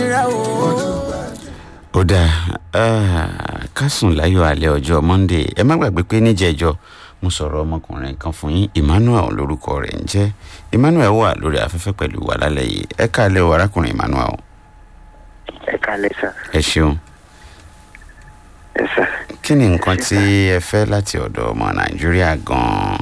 nira o. ó dáa ká sùn láyọ̀ alẹ́ ọjọ́ monday ẹ má gbàgbé pé níjẹ̀jọ́ mo sọ̀rọ̀ ọmọkùnrin kan fún yín emmanuel lórúkọ rẹ̀ ń jẹ́ emmanuel wà lórí afẹ́fẹ́ pẹ̀lú wa lálẹ́ yìí ẹ káàlẹ́ o arákùnrin emmanuel ẹ kálẹ̀ sà ẹ ṣeun ẹ sà kí ni nǹkan tí ẹ fẹ́ láti ọ̀dọ̀ ọmọ nàìjíríà gan-an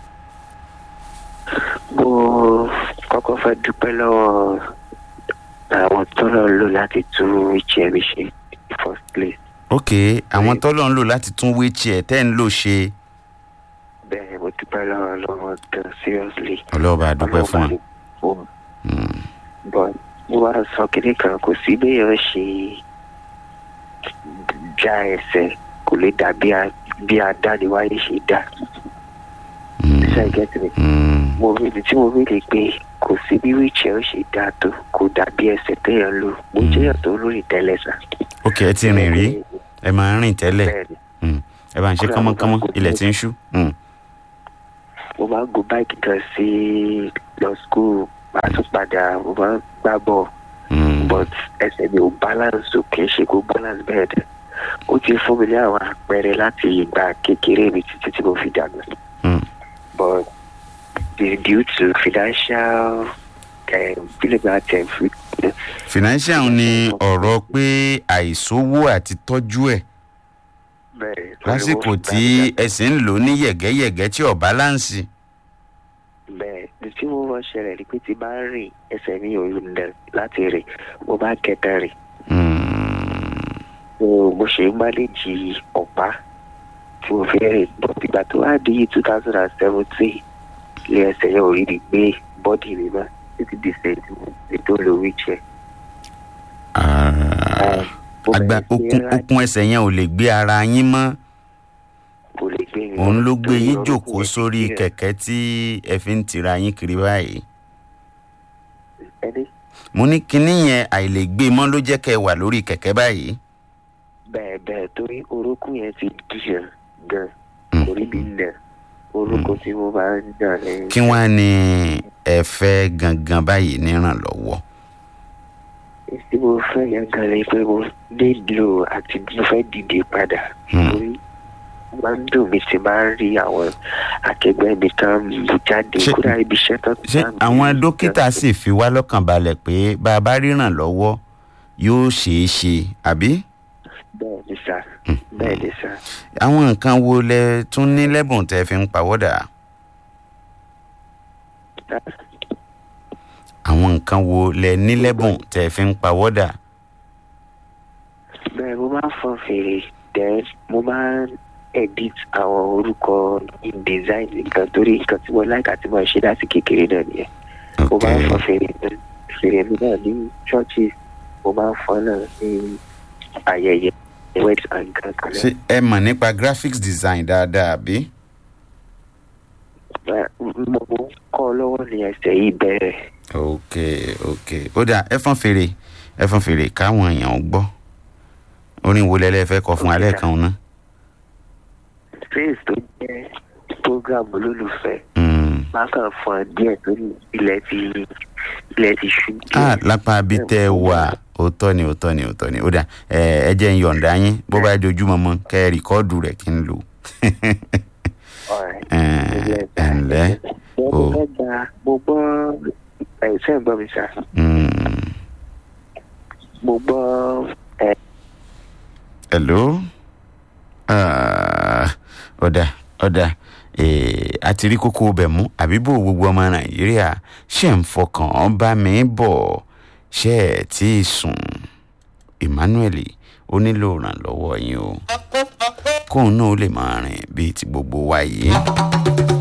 mo kọ́kọ́ fẹ́ dúpẹ́ lọ́wọ́ àwọn tó lọ lò láti tún ìjẹ́ mi ṣe in first place ok àwọn tọ́lọ́ ń lò láti tún wheelchair tẹ́ ń lò ṣe bẹ́ẹ̀ mo dúpẹ́ lọ́wọ́ lọ́wọ́ gan seriously ọlọ́ọ̀bá a dúpẹ́ fún wa wọn. but mo wá sọ kíní kan kò sí béèyàn ṣe já ẹsẹ̀ kò lè dà bí a bí a dá ni wáyé ṣe dá ṣe get me Mm, mo rí ibi tí mo rí lè pé kò sí bí wheelchair ó ṣe dáa tó kò dàbí ẹsẹ̀ téèyàn lò mo jẹ́yàn tó lórí tẹ́lẹ̀ sà. ok ẹ ti rìn rí ẹ máa ń rìn tẹ́lẹ̀ bẹ́ẹ̀ni Mm, ẹ bá ń ṣe kánmọ́kánmọ́ ilẹ̀ tí ń ṣú Mm, mo máa ń gun báìkì kan sí lọ school máa tún padà mo máa ń gbá bọ̀ mm, but ẹsẹ̀ mi ò balance o kì í ṣe kó balance bẹ́ẹ̀ dẹ̀ ó ti fún mi ní àwọn àpẹẹrẹ láti ìgbà kékeré mi títí tí mo fi dàgbà mm. but the- due to financial bílẹ̀gbà tẹ̀ fi financial ni ọ̀rọ̀ pé àìsówó àti tọ́jú ẹ̀ bẹ́ẹ̀ lásìkò tí ẹsẹ̀ ń lò ní yẹ̀gẹ́yẹ̀gẹ́ tí ò báláǹsì. bẹ́ẹ̀ ní tí mo wọ́n ṣẹlẹ̀ ni pé tí bá ń rìn ẹsẹ̀ mi ò lẹ̀ láti rìn mo bá kẹta rìn Mm, so mo ṣe ń máléjì ọ̀pá tí mo fi rìn bọ̀ ìgbà tó wá di two thousand and seventeen ilé ẹsẹ̀ yẹn ò rí rí gbé bọ́dì mi mọ́ títí di sèǹtì mi tó lo wheelchair. ah, Mo agba bẹ̀rẹ̀ sí okun rá- okun ẹsẹ̀ yẹn ò lè gbé ara yín mọ́ kò lè gbé mi òun mọ́ ló gbé torí yín orúkún jòkó yẹn sórí ti rẹ̀. kẹ̀kẹ́ tí ẹ fi ń tira yín kiri báyìí. ẹni mo ní kinní yẹn àìlègbé mọ́ ló jẹ́ kẹ́ ẹ wà lórí kẹ̀kẹ́ báyìí. bẹ́ẹ̀ bẹ́ẹ̀ torí orúkún yẹn ti dìyàn gan Mm. orí mi nà orúkún tí mo máa ń nà lẹ́yìn. kí wọ́n á ní ẹ fẹ́ gangan báyìí nírànlọ́wọ́. tí mo fẹ́ yẹn gan ni pé mo nílò àti mo fẹ́ dìde padà Hmm. torí ó máa ń dùn mí tí máa ń rí àwọn akẹgbẹ́ mi tán lù jáde Ṣé- kódà ibi iṣẹ́ tán ṣé àwọn dókítà sì fi wá lọ́kàn balẹ̀ pé bá a bá ríran lọ́wọ́ yóò ṣeé ṣe àbí? bẹ́ẹ̀ ni sà bẹ́ẹ̀ ni sà àwọn nǹkan wo lẹ tún ní lẹ́bùn tẹ́ fi ń pawọ́dà? àwọn nǹkan wo lẹ ní lẹ́bùn tẹ́ fi ń pawọ́dà? bẹ́ẹ̀ mo máa ń fọn fèrè then mo máa ń edit àwọn orúkọ in design nǹkan torí nǹkan tí mo like àti mo ṣe láti kékeré náà nìyẹn mo ok máa ń fọn fèrè fèrè mi náà ní churches mo máa ń fọn náà ní ayẹyẹ wedding and nǹkan kan náà. ṣé ẹ mọ̀ nípa graphics design dáadáa àbí? Bẹ́ẹ̀, mo mo ń kọ́ lọ́wọ́ ní ẹsẹ̀ yìí bẹ̀rẹ̀ ok ok ó dà ẹ fọ́n fèrè ẹ fọ́n fèrè káwọn èèyàn gbọ́ orin wo lẹ́lẹ́ fẹ́ kọ fún Ok, alẹ́ sir. kan náà. space tó jẹ́ program olólùfẹ́ Mm. máa kàn fọn díẹ̀ torí ilẹ̀ ti ilẹ̀ ti ṣú ah lápá bí tẹ́ ẹ wà òótọ́ ni òótọ́ ni òótọ́ ni ó dà ẹ ẹ jẹ́ ń yọ̀ǹda yín bó bá dojúmọ́ mọ́ kẹ́ ẹ rìkọ́ọ̀dù rẹ̀ kí n lò. Alright. ẹ ẹ ǹlẹ́ mo o fẹ́ gba mo gbọ́ ẹ̀ ṣe ń gbọ́ mi sá mm, mo gbọ́ ẹ̀ hello Ah, ọ̀dà ọ̀dà eh, a ti rí kókó bẹ̀ mú àbí bò gbogbo ọmọ nàìjíríà ṣe ń fọkàn bá mi bọ̀ ṣe ẹ̀ tí ì sùn emmanuel ó nílò ìrànlọ́wọ́ yín o kóun náà ó lè máa rìn bíi ti gbogbo wa yìí.